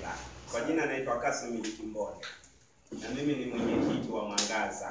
Mwanza. Kwa jina naitwa Kasim Kimbole na mimi ni mwenyekiti wa Mwangaza.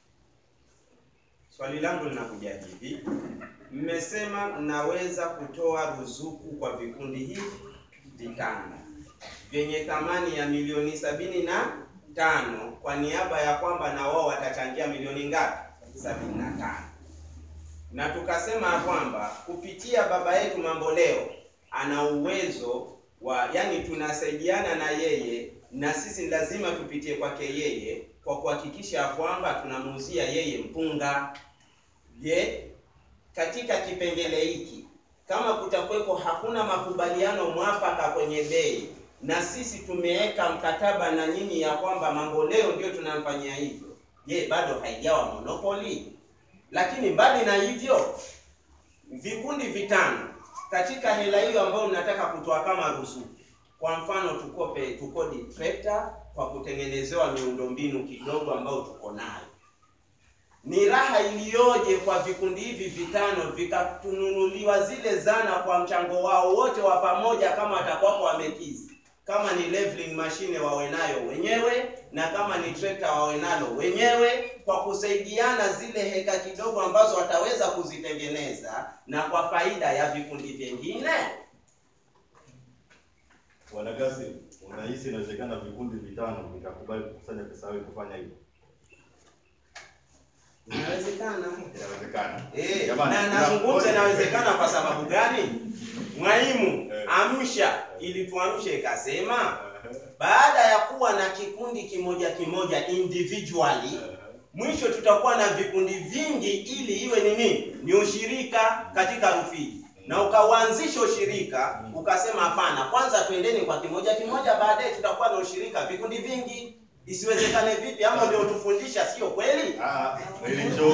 Swali langu linakuja hivi, mmesema mnaweza kutoa ruzuku kwa vikundi hivi vitano vyenye thamani ya milioni sabini na tano kwa niaba ya kwamba na wao watachangia milioni ngapi? sabini na tano na tukasema ya kwamba kupitia baba yetu Mamboleo ana uwezo wa yani, tunasaidiana na yeye na sisi lazima tupitie kwake yeye kwa kuhakikisha ya kwamba tunamuuzia yeye mpunga. Je, katika kipengele hiki kama kutakuwepo hakuna makubaliano mwafaka kwenye bei na sisi tumeweka mkataba na nyinyi ya kwamba Mamboleo ndio tunamfanyia hivyo, je, bado haijawa monopoli? Lakini mbali na hivyo, vikundi vitano katika hela hiyo ambayo mnataka kutoa kama ruzuku, kwa mfano tukope tukodi trekta kwa kutengenezewa miundombinu kidogo ambayo tuko nayo, ni raha iliyoje kwa vikundi hivi vitano vikatununuliwa zile zana kwa mchango wao wote wa pamoja, kama watakuwako wamekizi kama ni leveling machine wawe nayo wenyewe na kama ni trekta wawe nalo wenyewe, kwa kusaidiana zile heka kidogo ambazo wataweza kuzitengeneza na kwa faida ya vikundi vingine. Bwana Kasim, unahisi inawezekana vikundi vitano vikakubali kukusanya pesa yao kufanya hivyo? Inawezekana Inawezekana. eh, Jamani, na kuna- nazungumza inawezekana kwa sababu gani? Mwalimu Eh. amsha ili tuamshe ikasema baada ya kuwa na kikundi kimoja kimoja individually mwisho tutakuwa na vikundi vingi ili iwe ni nini? Ni ushirika katika Rufiji, na ukauanzisha ushirika ukasema, hapana, kwanza twendeni kwa kimoja kimoja, baadaye tutakuwa na ushirika vikundi vingi. Isiwezekane vipi? Ama ndio tufundisha, sio kweli? Ah, nilicho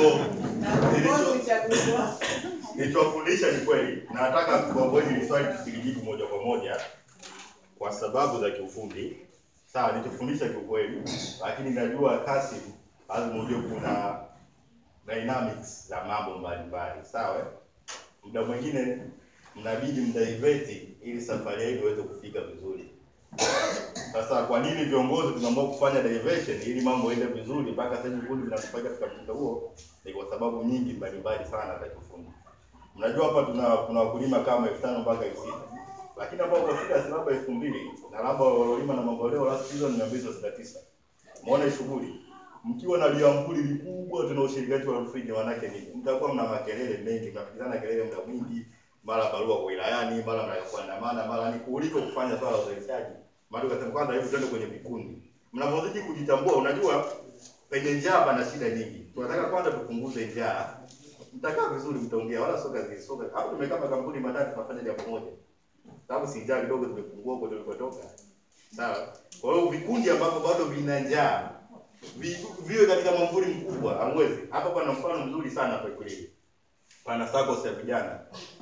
nilicho nilichowafundisha ni kweli. Nataka kuambia hili swali tusilijibu moja kwa moja kwa sababu za kiufundi. Sawa, nilichofundisha kiukweli, lakini najua Kasim lazima ujue kuna dynamics za mambo mbalimbali. Sawa? eh? Muda mwingine mnabidi mdaiveti ili safari yenu iweze kufika vizuri. Sasa kwa nini viongozi tunaamua kufanya diversion ili mambo yaende vizuri mpaka sasa hivi vikundi vinatufanya katika mtindo huo? Ni kwa sababu nyingi mbalimbali sana za kiufundi. Mnajua hapa tuna kuna wakulima kama elfu tano mpaka elfu sita lakini ambao wafika si labda elfu mbili na labda walolima na mamboleo last season mia mbili thelathini na tisa Muone shughuli mkiwa na liambuli likubwa, tuna ushirikaji wa Rufiji, manake nini? Mtakuwa mna makelele mengi, mnapigana kelele muda mwingi, mara barua kwa wilayani, mara mnataka kuandamana, mara ni kuliko kufanya swala la uzalishaji. Maana tukasema kwanza, hebu twende kwenye vikundi. Mnapozidi kujitambua, unajua penye njaa pana shida nyingi. Tunataka kwanza tupunguze njaa. Mtakaa vizuri, mtaongea, wala soka zisoka. Hapo tumekaa makampuni matatu tunafanya jambo moja. Sababu si njaa kidogo tumepungua huko tulikotoka. Sawa. Kwa hiyo vikundi ambavyo bado vina njaa vi- viwe katika mwamvuli mkubwa hamwezi. Hapa pana mfano mzuri sana hapa Ikulili. Pana SACCOS ya vijana.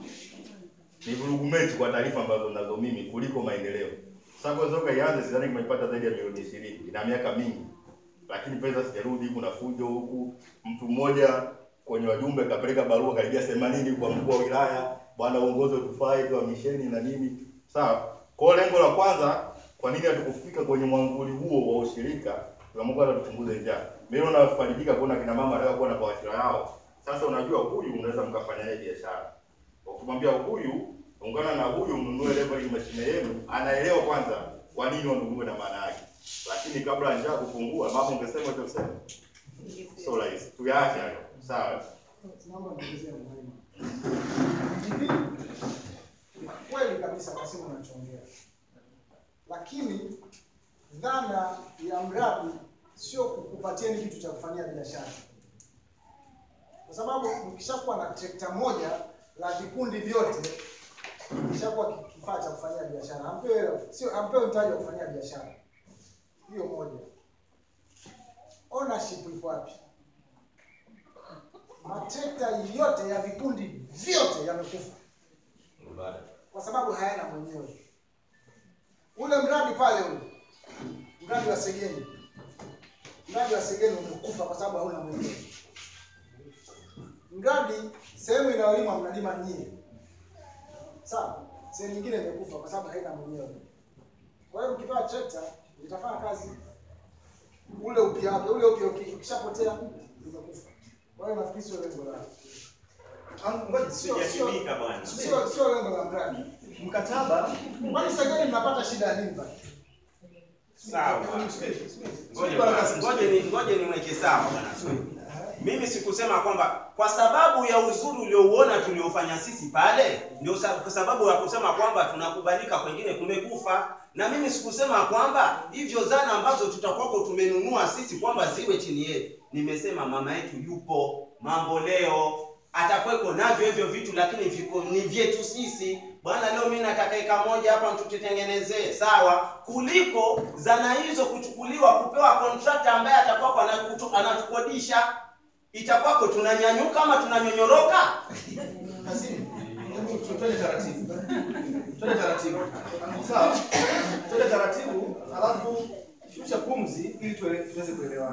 Ni vurugu mechi kwa taarifa ambazo nazo mimi kuliko maendeleo. SACCOS toka ianze sidhani kimepata zaidi ya milioni 20 ina miaka mingi. Lakini pesa sijarudi, kuna fujo huku. Mtu mmoja kwenye wajumbe kapeleka barua karibia 80 kwa mkuu wa wilaya, bwana uongozi utufai kwa misheni na nini. Sawa. Kwa hiyo lengo la kwanza, kwa nini hatukufika kwenye mwamvuli huo wa ushirika? Tumeamua kwanza tupunguze njaa. Mimi naona nafarijika kuona kina mama wanataka kuwa na bawashira yao. Sasa unajua huyu unaweza mkafanya naye biashara. Ukimwambia huyu ungana na huyu mnunue level mashine yenu, anaelewa kwanza kwa nini wanunue na maana yake. Lakini kabla ya njaa kupungua, mama ungesema utasema. So rahisi. Tuyaache hayo. Sawa. Naomba niongezee mwalimu. Hivi ni kweli kabisa Kasimu unachoongea, lakini dhana ya mradi sio kukupatieni kitu cha kufanyia biashara, kwa sababu mkishakuwa na trekta moja la vikundi vyote kishakuwa ki- kifaa cha kufanyia biashara, ampewe sio ampewe mtaji wa kufanyia biashara. Hiyo moja. Ownership iko wapi? matrekta yote ya vikundi vyote yamekufa kwa sababu hayana mwenyewe. Ule mradi pale ule mradi wa Segeni, mradi wa Segeni umekufa kwa sababu hauna mwenyewe. Mradi sehemu inayolimwa mnalima nyie, sawa. Sehemu nyingine imekufa kwa sababu haina mwenyewe. Kwa hiyo mkipewa trekta litafanya kazi ule upya wake, ule upya uki- ukishapotea umekufa. Kwa hiyo nafikiri sio lengo la Ah, ngoja, sio sio Sijashibika bwana. sio sio lengo la mradi. mkataba Kwani sageni mnapata shida ya nini pale? Sawa. Ngoja bwana, ngoja ni ngoja niweke sawa bwana Swedi. Mimi sikusema kwamba kwa sababu ya uzuri uliouona tuliofanya sisi pale, ndio sa- kwa sababu ya kusema kwamba tunakubalika, kwengine kumekufa. Na mimi sikusema kwamba hivyo zana ambazo tutakuwako tumenunua sisi kwamba ziwe chini yetu. Nimesema mama yetu yupo, mambo leo atakweko navyo hivyo vitu, lakini viko ni vyetu sisi. Bwana, leo mimi nataka eka moja hapa mtutengenezee, sawa, kuliko zana hizo kuchukuliwa kupewa contractor ambaye atakuwa anakutu- anatukodisha itakwako tunanyanyuka ama tunanyonyoroka? Kasimu, hebu twende taratibu. Twende taratibu. Sawa? Twende taratibu, alafu shusha pumzi ili tuele- tuweze kuelewana.